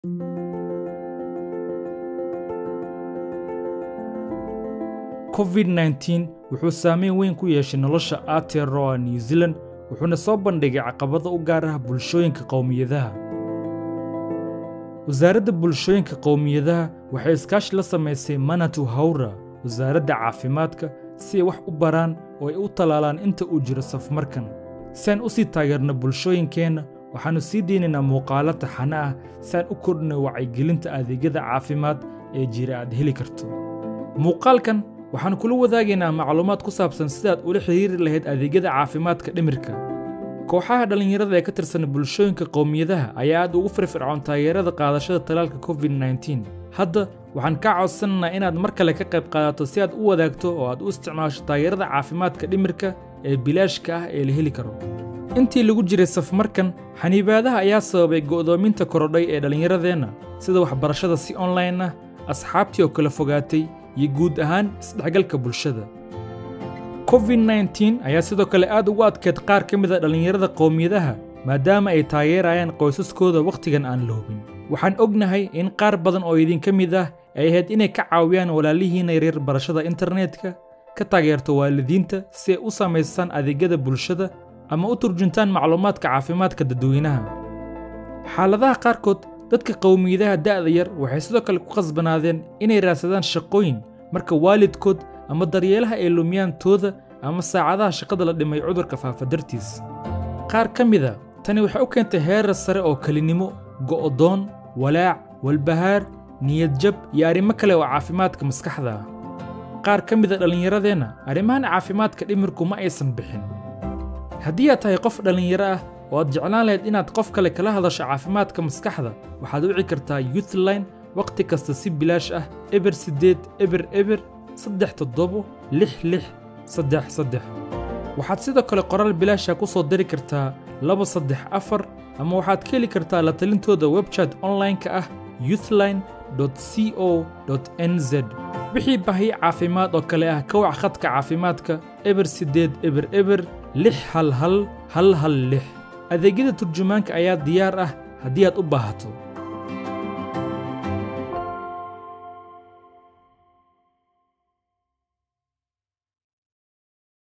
covid-19 wuxuu saameyn weyn ku yeeshay nolosha aotearoa new zealand wuxuuna soo bandhigay caqabado u gaar ah bulshooyinka qowmiyadaha wasaaradda bulshooyinka qowmiyadaha waxay iskaashi la samaysay manatu hawra wasaaradda caafimaadka si ay wax u baraan oo ay u tallaalaan inta uu jiro safmarkan si aan u sii taageerno bulshooyinkeenna waxaannu sii deynaynaa muuqaalo taxane ah si aan u kordhino wacyigelinta adeegyada caafimaad ee jira aad heli karto muuqaalkan waxaan kula wadaagaynaa macluumaad ku saabsan sidaad ula xidhiiri lahayd adeegyada caafimaadka dhimirka kooxaha dhallinyarada ee ka tirsan bulshooyinka qowmiyadaha ayaa aad ugu firfircoon taageerada qaadashada talaalka covid-19 hadda waxaan kaa codsanaynaa inaad mar kale ka qayb qaadato si aad u wadaagto oo aad u isticmaasho taageerada caafimaadka dhimirka ee bilaashka ah ee la heli karo intii lagu jiray safmarkan xaniibaadaha ayaa sababay go'doominta korodhay ee dhallinyaradeenna sida waxbarashada si online ah asxaabtii oo kala fogaatay iyo guud ahaan isdhexgalka bulshada covid-19 ayaa sidoo kale aad ugu adkeed qaar ka mid a dhallinyarada qowmiyadaha maadaama ay taageerayaan qoysaskooda wakhtigan aan la hubin waxaan ognahay in qaar badan oo idinka mid ah ay ahayd inay ka caawiyaan walaalihiina yaryar barashada internetka ka taageerto waalidiinta si ay u samaystaan adeegyada bulshada ama u turjuntaan macluumaadka caafimaadka dadweynaha xaaladaha qaarkood dadka qowmiyadaha da'da yar waxay sidoo kale ku khasbanaadeen inay raadsadaan shaqooyin marka waalidkood ama daryeelaha ay lumiyaan tooda ama saacadaha shaqada la dhimay cudurka faafa dartiis qaar ka mida tani waxay u keentay heerar sare oo kelinimo go'doon walaac walbahaar niyadjab iyo arrimo kale oo caafimaadka maskaxda ah qaar ka mida dhallinyaradeenna arrimahan caafimaadka dhimirku ma aysan bixin haddii aad tahay qof dhallinyaro ah oo aad jeclaan lahayd inaad qof kale kala hadasho caafimaadka maskaxda waxaad wici kartaa youthline wakhti kasta si bilaash ah eber siddeed eber eber saddex toddobo lix lix saddex saddex waxaad sidoo kale qoraal bilaasha ku soo diri kartaa laba saddex afar ama waxaad ka heli kartaa la talintooda webchat online-ka ah youthline co n z wixii bahiyo caafimaad oo kale ah ka wac khadka caafimaadka eber siddeed eber eber lix hal hal hal hal lix adeegyada turjumaanka ayaa diyaar ah haddii aad u baahato